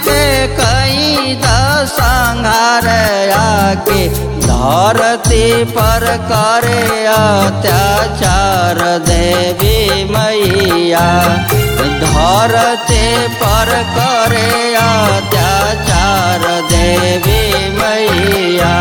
के कई संहार आके धरती पर करे अत्याचार देवी मैया धरती पर करे अत्याचार देवी मैया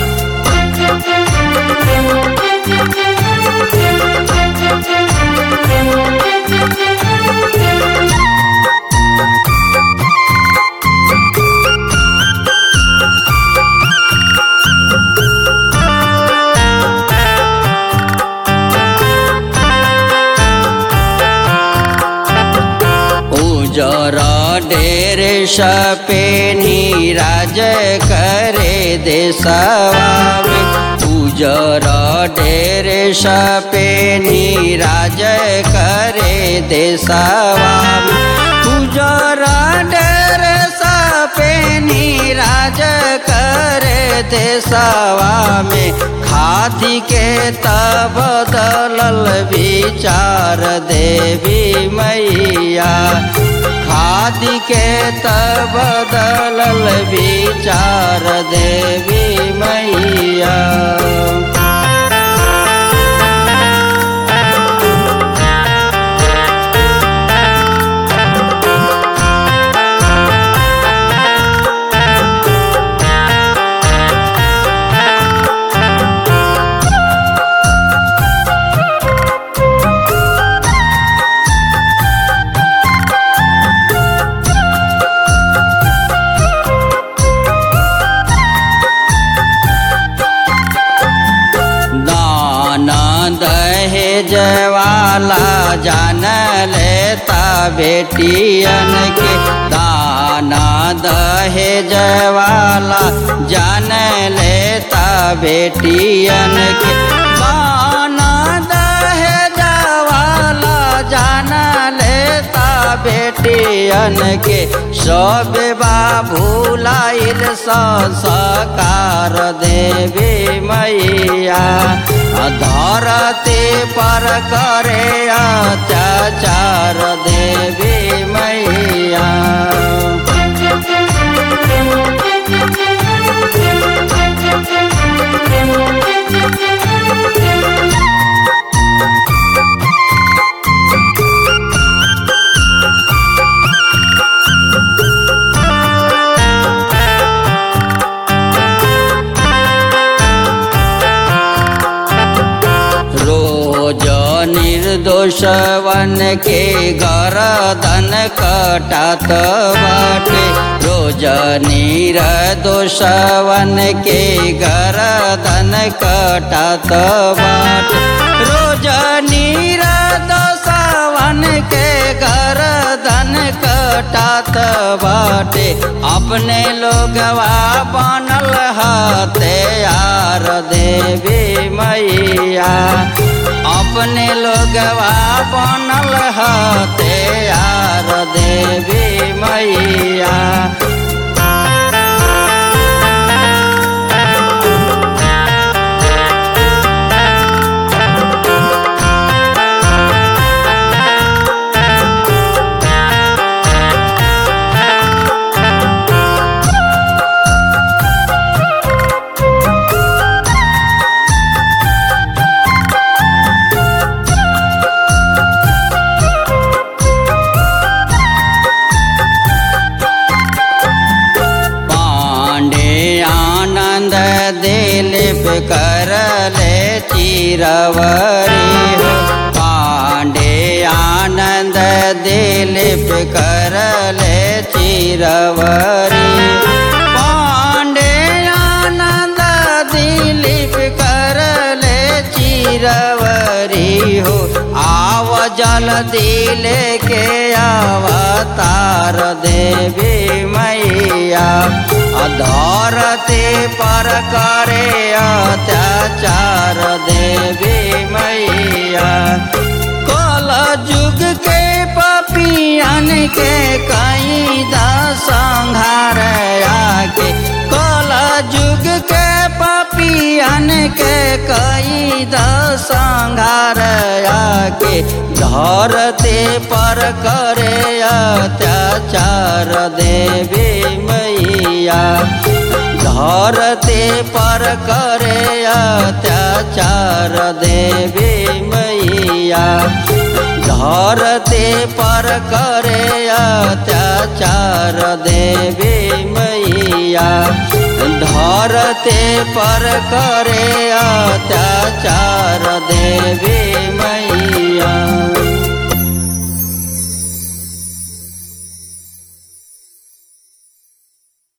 उजर डेर सपे नीराज करे देशवा में उजर डेर सपे नीराज करे देशवा में उजर डेर सपे नीराज करे देशवा में खादी के तब बदलल विचार देवी मैया खादी के तब बदलल विचार देवी मैया दहेज वाला जान लेता बेटियन के दाना दहेज वाला जान लेता बेटियन के दाना दहेज वाला जान लेता बेटियन के सब बाबूलाइल संस्कार देवी मैया धरती पर करे अत्याचार देवी मैया रोज निर्दोषवन के गरदन कटात बाटे रोज निर्दोषवन के गरदन कटात बाटे रोज निर्दोषवन के गरदन कटात बाटे अपने लोगवा बनल हते यार देवी मैया अपने लोगवा बनल हते यार देवी मैया दिलीप करले चिरवरी हो पांडे आनंद दिलीप करले चिरवरी पांडे आनंद दिलीप करले चिरवरी हो आव जल्दी लेके अवतार देवी मैया धरती पर करे अत्याचार देवी मैया कल युग के पपियन के कई संहार आके कल युग के पपियन के कई दसंगार आके धरते पर करे अत्याचार देवी मैया धरते पर करे अत्याचार देवी मैया धरते पर करे अत्याचार देवी मैया धरते पर करे अत्याचार देवी